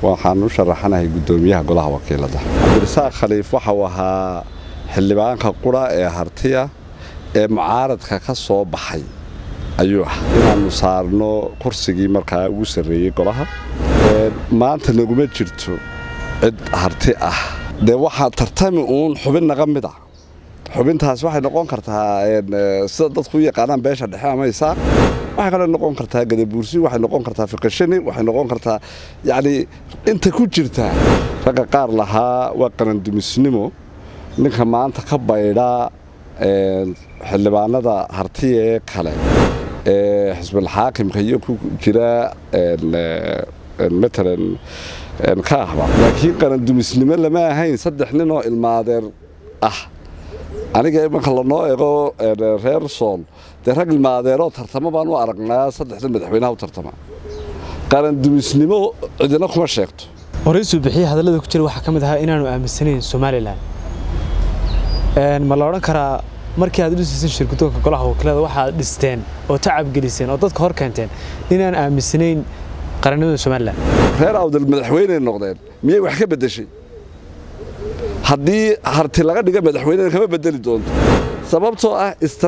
waxaan u sharaxanahay guddoomiyaha golaha wakiilada cabdirasaaq khaliif waxa uu ahaa xildhibaanka qura ee hartiya ee mucaaradka ka soo baxay ayuu ah inaannu saarno kursigii markaa ugu sarreeyey golaha maanta naguma jirto cid harti ah dee waxaa tartami uun xubin naga mid a xubintaas waxay noqon kartaa sida dadku u yaqaanaan beesha dhexe ama isaaq waxay kaloo noqon kartaa gadabuursi waxay noqon kartaa fiqashani waxay noqon kartaa yacnii inta ku jirta ragga qaar lahaa waa qarandumisnimo ninka maanta ka baydha xildhibaanada hartiya ee kale ee xisbulxaakimka iyo ku jira matalan ka ahba laakiin qarandumisnimo lama ahayn saddex nin oo ilmaadeer ah aniga imanka lanoo ego reer sool dee rag ilmaadeeroo tartamo baan u aragnaa saddexda madaxweynaha u tartama qarandumisnimo cidina kuma sheegto horeysuu bixiye hadallada ku jira waxaa ka mid ahaa inaanu aaminsanayn somalilan ma la odhan karaa markii aad dhisaysan shirgudoonka golaha wakiilada waxaad dhisteen oo tacab geliseen oo dadka hor keenteen inaan aaminsanayn qarannimada somalilan reer awdal madaxweyney noqdeen miyay wax ka beddeshay haddii harti laga dhiga madaxweynena kama bedeli doonto sababtoo ah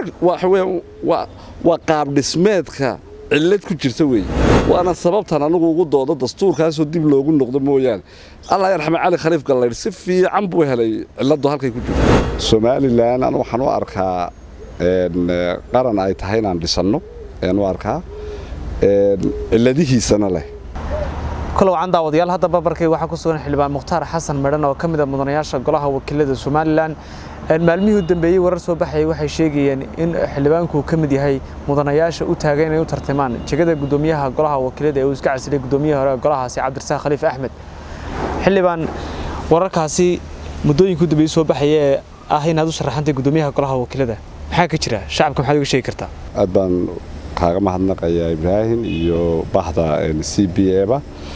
waa qaab dhismeedka cillad ku jirta weeye waana sababtan anugu ugu doodo dastuurkaasoo dib loogu noqdo mooyaane allah yarxame cali khaliif gallaydh si fiican buu helay cilladdu halkay ku jirto somalilan anu waxaan u arkaa qaran ay tahay inaan dhisanno ayaan u arkaa cilladihiisana leh kolow can daawadayaal hadda babarkay waxaa ku sugan xildhibaan mukhtaar xasan medhan oo ka mid a mudanayaasha golaha wakiilada somalilan maalmihii u dambeeyey warar soo baxayay waxay sheegayeen in xildhibaanku ka mid yahay mudanayaasha u taagan inay u tartamaan jegada guddoomiyaha golaha wakiilada ee uu iska casilay guddoomiyaha hore golahaasi cabdirasaaq khaliif axmed xildhibaan wararkaasi muddooyinka u dambeeyey soo baxaya ee ah inaad u sharaxantay guddoomiyaha golaha wakiilada maxaa ka jira shacabka maxaad uga sheegi kartaa aad baan kaaga mahadnaqayaa ibraahim iyo bahda c b eba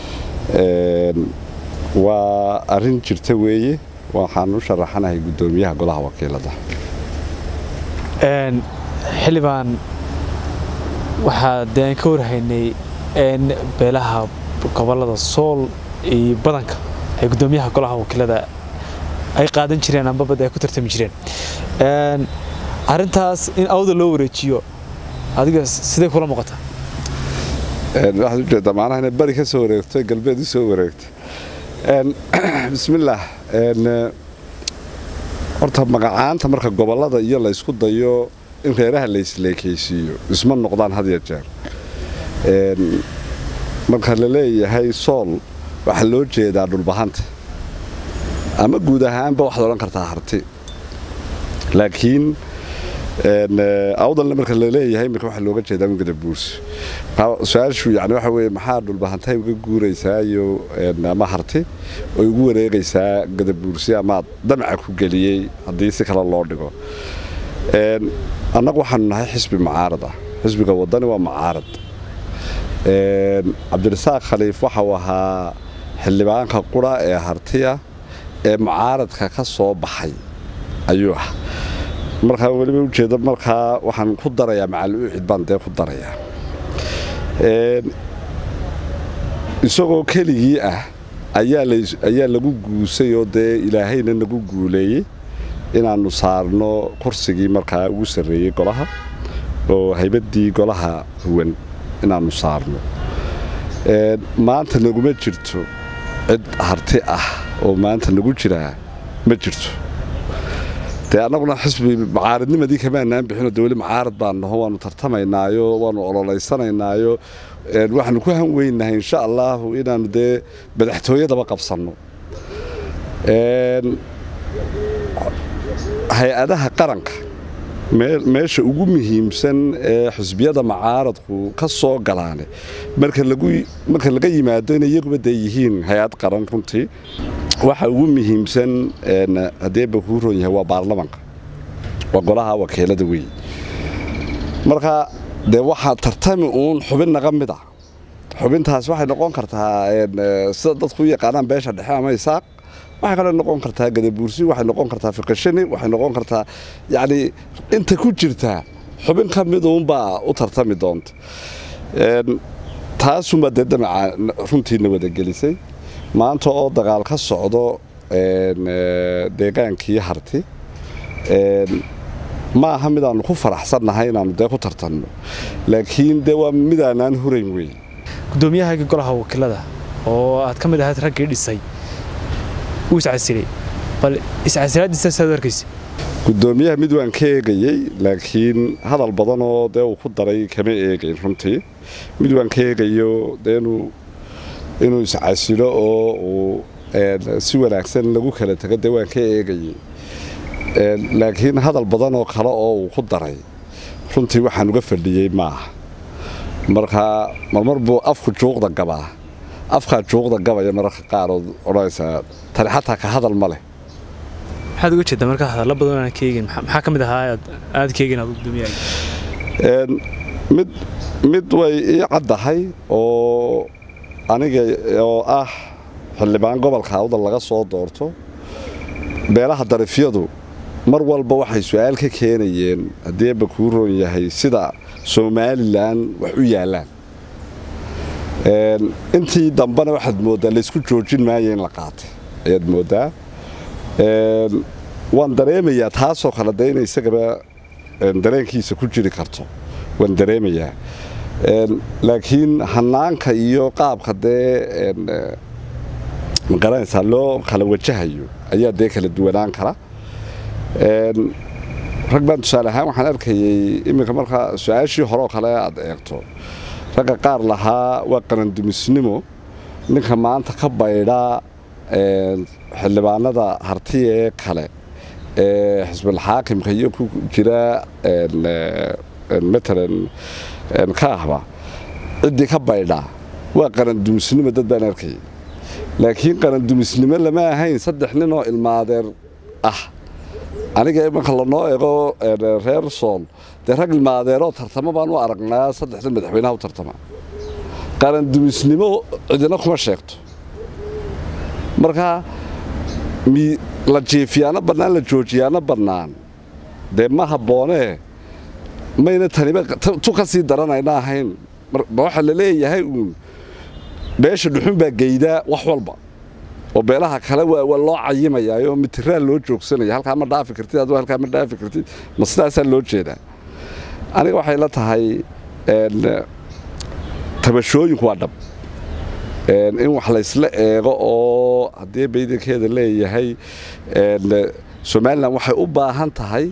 waa arrin jirta weeye waxaan u sharaxanahay guddoomiyaha golaha wakiilada xildhibaan waxaa dee aan ka warhaynay beelaha gobolada sool iyo badanka ay guddoomiyaha golaha wakiilada ay qaadan jireen ambabad ay ku tartami jireen arrintaas in awda loo wareejiyo adiga sidee kula muuqataa waxaad ujeeddaa macnaha inay bari ka soo wareegto galbeed u soo wareegto bismillaah horta magacaanta marka gobollada iyo la ysku dayo in reeraha la isleekaysiiyo isma noqdaan had ya jeer marka la leeyahay sool waxaa loo jeedaa dhulbahanta ama guud ahaanba waxaad odhan kartaa harti laakiin awdalna marka laleeyahay marka waxaa looga jeedaa gadabuursi su-aashu yani waxa weye maxaa dhulbahantahay uga guuraysaa iyo ama harti oy ugu wareegaysaa gadabuursi amaad damaca ku geliyey haddii si kale loo dhigo annagu waxaanu nahay xisbi mucaarad ah xisbiga wadani waa mucaarad cabdirasaaq khaliif waxa uu ahaa xildhibaanka qura ee hartiya ee mucaaradka ka soo baxay ayuu ah markaa weliba ujeeda markaa waxaan ku darayaa macal ucid baan dee ku darayaa isagoo keligii ah ayaa lagu guusay oo dee ilaahayna nagu guuleeyey inaannu saarno kursigii markaa ugu sarreeyey golaha oo haybaddii golaha huwan inaannu saarno maanta naguma jirto cid harti ah oo maanta nagu jiraa ma jirto dee annaguna xisbi mucaaradnimadii kamaanaan bixino de weli mucaarad baan naho waanu tartamaynaayo waanu ololaysanaynaayo waxaanu ku han weynahay insha allaahu inaannu dee madaxtooyadaba qabsanno hay-adaha qaranka meesha ugu muhiimsan ee xisbiyada mucaaradku ka soo galaane marka laga yimaado inay iyaguba dee yihiin hay-ad qaran runtii waxa ugu muhiimsan haddeeba kuu roon yahay waa baarlamanka waa golaha wakiilada weeye marka dee waxaa tartami uun xubin naga mid a xubintaas waxay noqon kartaa sida dadku u yaqaanaan beesha dhexe ama isaaq waxay kaloo noqon kartaa gadabuursi waxay noqon kartaa fiqashani waxay noqon kartaa yacnii inta ku jirta xubin ka mid uunbaa u tartami doonta taasunbaa dee damaca runtiina wada gelisay maanta oo dagaal ka socdo deegaankii harti ma aha midaannu ku faraxsannahay inaannu dee ku tartanno laakiin dee waa midaanaan hurayn wey gudoomiyahaagii golaha wakiilada oo aad ka mid ahayd raggii dhisay wuu iscasilay bal iscasilaadiisa saad arkaysa gudoomiyaha mid waan ka eegayey laakiin hadal badanoo dee uu ku daray kama eegayn runtii mid waan ka eegayo dee inuu iscasilo oo uu si wanaagsan lagu kala tago dee waan ka eegayey laakiin hadal badan oo kale oo uu ku daray runtii waxaan uga fadhiyey maaha markaa marmar buu afku juuqda gabaa afkaa juuqda gabaya mararka qaarood odhanaysaa tani xataa ka hadal ma leh maxaad uga jeedaa markaa hadallo badan aan ka eegin maxaa ka mid ahaa aad ka eegin aad gudoomiyaha mid mid way ii caddahay oo aniga oo ah xildhibaan gobolka awdal laga soo doorto beelaha darifyadu mar walba waxay su-aal ka keenayeen haddii eebba kuu roon yahay sida somalilan wax u yaallaan intii dambena waxaad mooddaa laysku joojin maayo in la qaatay ayaad mooddaa waan dareemayaa taasoo kale dee inay isagaba dareenkiisa ku jiri karto waan dareemayaa laakiin hanaanka iyo qaabka dee magaranaysaa loo kala wajahayo ayaa dee kala duwanaan kara rag baan tusaale ahaan waxaan arkayey iminka markaa su-aashii horeoo kale aad eegto ragga qaar lahaa waa qarandumisnimo ninka maanta ka baydhaa xildhibaanada hartiya ee kale ee xisbulxaakimka iyo ku jira matalan ka ahba ciddii ka baydhaa waa qarandumisnimo dad baan arkayay laakiin qarandumisnimo lama ahayn saddex nin oo ilmaadeer ah aniga imanka lanoo eego reer sool dee rag ilmaadeeroo tartamo baan u aragnaa saddex nin madaxweynaha u tartama qarandumisnimo cidina kuma sheegto markaa la jiifiyaana bannaan la joojiyaana bannaan dee ma habboonee mayna taniba tu ka sii daranayna ahayn ma waxaa la leeyahay uun beesha dhuxun baa geydaa wax walba oo beelaha kale waa loo cayimayaayoo mitiraal loo joogsanaya halkaa ma dhaafi kartid aduu halkaa ma dhaafi kartid ma sidaasaa loo jeedaa aniga waxay la tahay tabashooyinku waa dhab in wax laysla eego oo haddii baydankeeda leeyahay somalilan waxay u baahan tahay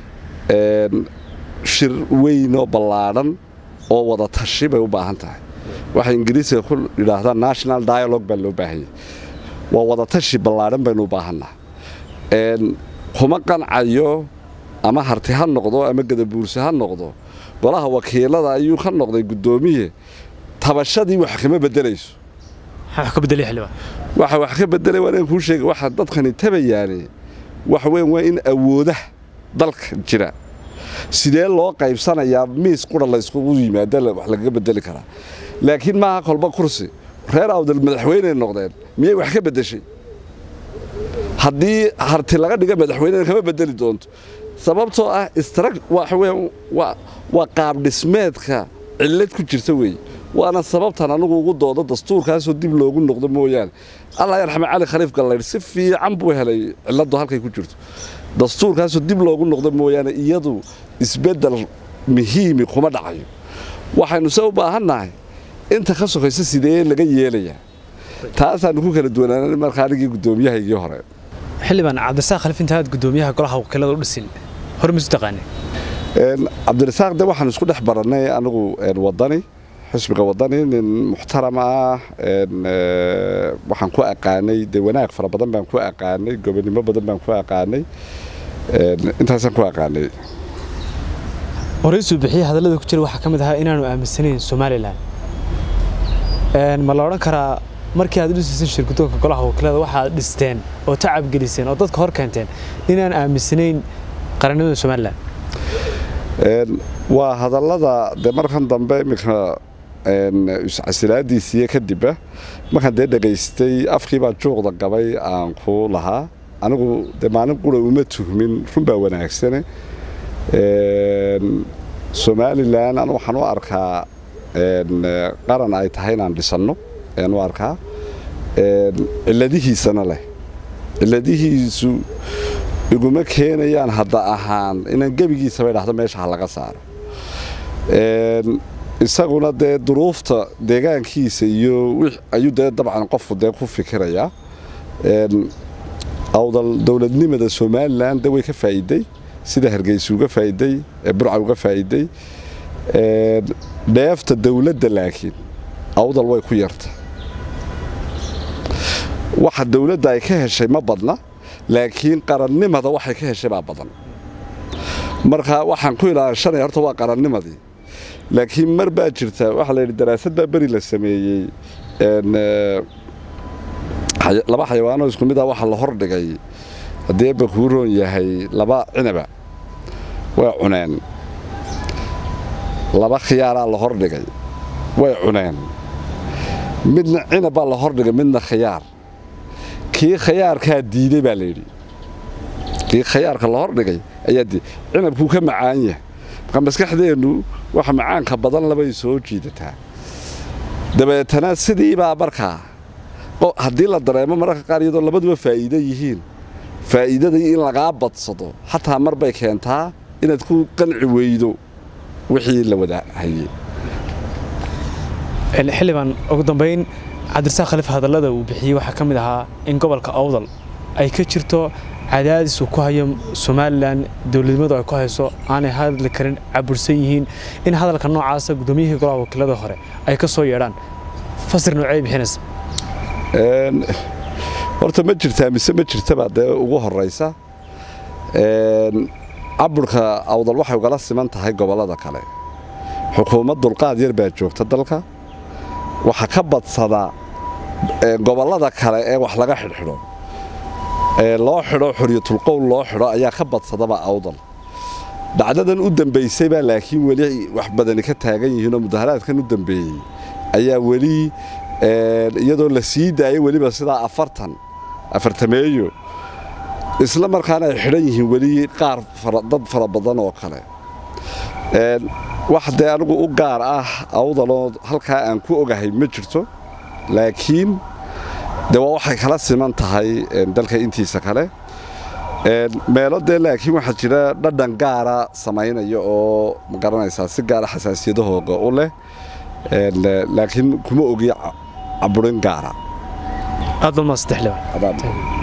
shir weynoo ballaadhan oo wada tashi bay u baahan tahay waxay ingiriisiga ku yidhaahdaa national dialogue baa loo baahanyay waa wada tashi ballaadhan baynu u baahannaha kuma qancayo ama harti ha noqdo ama gadabuurse ha noqdo golaha wakiilada ayuu ka noqday guddoomiye tabashadii wax kama bedelayso waxa wax ka bedelay waa inaan kuu sheega waxa dadkani tabayaane waxa weyn waa in awoodaha dalka jira sidee loo qaybsanayaa miis qura layskugu yimaada wax lagaga bedeli karaa laakiin maaha kolba kursi reer awdal madaxweyney noqdeen miyay wax ka beddeshay haddii harti laga dhiga madaxweynena kama bedeli doonto sababtoo ah waa qaab dhismeedka cillad ku jirta weeye waana sababtan anugu ugu doodo dastuurkaasoo dib loogu noqdo mooyaane allah yarxame cali khaliif gallaydh si fiican buu helay cilladdu halkay ku jirto dastuurkaasoo dib loogu noqdo mooyaane iyadu isbeddel muhiimi kuma dhacayo waxaynu se u baahannahay inta ka sokaysa sidee laga yeelayaa taasaanu ku kala duwanaan markaa anigii guddoomiyahaygii hore xildhibaan cabdirasaaq khaliif intaad guddoomiyaha golaha wakiilada u dhisin hore misu taqaanay cabdirasaaq de waxaan isku dhex barannay anigu wadani xisbiga wadani nin muxtaram ah waxaan ku aqaanay dee wanaag fara badan baan ku aqaanay gobonimo badan baan ku aqaanay intaasaan ku aqaanay horeysuu bixiyey hadallada ku jira waxaa ka mid ahaa inaanu aaminsanayn somalilan ma la odhan karaa markii aad dhisaysan shirgudoonka golaha wakiilada waxaad dhisteen oo tacab geliseen oo dadka hor keenteen inaan aaminsanayn qarannimada somalilan waa hadallada dee markan dambe iminka iscasilaadiisiiyo kadibba markaan dee dhegaystay afkii baa juuqda gabay aan ku lahaa anigu dee maalin qura uma tuhmin runbaa wanaagsane somalilan anu waxaan u arkaa qaran ay tahay inaan dhisanno ayaan u arkaa cilladihiisana leh cilladihiisu iguma keenayaan hadda ahaan inaan gebigiisaba idhaahdo meesha ha laga saaro isaguna dee duruufta deegaankiisa iyo ayuu dee dabcan qofku dee ku fikirayaa awdal dowladnimada somalilan de way ka faa'iiday sida hargeysa uga faa'iiday burca uga faa'iiday dheefta dowladda laakiin awdal way ku yarta waxa dowladda ay ka heshay ma badna laakiin qarannimada waxay ka heshay baa badan marka waxaan ku ilaashanaya horta waa qarannimadii laakiin mar baa jirta waxaa la yidhi daraasad baa beri la sameeyey laba xayawaanoo isku mid ah waxaa la hordhigay haddii ebba kuu roon yahay laba cinaba way cuneen laba khiyaaraa la hordhigay way cuneen midna cinab baa la hordhigay midna khiyaar kii khiyaarkaa diiday baa layidhi kii khiyaarka la hordhigay ayaa diiday cinabkuu ka macaan yahay marka maskaxdeennu waxa macaanka badan labay soo jiidataa dabeetana sidiibaa markaa haddii la dareemo mararka qaar iyadoo labaduba faa'iido yihiin faa'iidadii in lagaa badsado xataa mar bay keentaa inaad ku qanci weydo wixii la wada hayey xildhibaan ugu dambayn cabdirasaaq khaliif hadallada uu bixiyey waxaa ka mid ahaa in gobolka awdal ay ka jirto cadaadis uu ku hayo somalilan dowladnimadu ay ku hayso aanay hadli karin cabursan yihiin in hadalka noocaasa guddoomiyihii golaha wakiilada hore ay ka soo yeedhaan fasir noocey bixinaysa horta ma jirtaa mise ma jirtabaa dee ugu horaysa caburka awdal waxay ugala siman tahay gobollada kale xukuumad dulqaad yar baa joogta dalka waxa ka badsada gobollada kale ee wax laga xidhxidho loo xidho xoriyatulqowl loo xidho ayaa ka badsadaba awdal dhacdadan u dambaysay baa laakiin weli wax badani ka taagan yihiinoo mudaharaadkan u dambeeyey ayaa weli iyadoo la sii daayay weliba sidaa afartan afartameeyo isla markaana ay xidhan yihiin weli qaar dad fara badan oo kale wax dee anigu u gaar ah awdaloo halkaa aan ku ogahay ma jirto laakiin de waa waxay kala siman tahay dalka intiisa kale meelo dee laakiin waxaa jira dhadhan gaara samaynaya oo ma garanaysaa si gaara xasaasiyadahooga u leh laakiin kuma ogi caburin gaara aad baa maasdex leban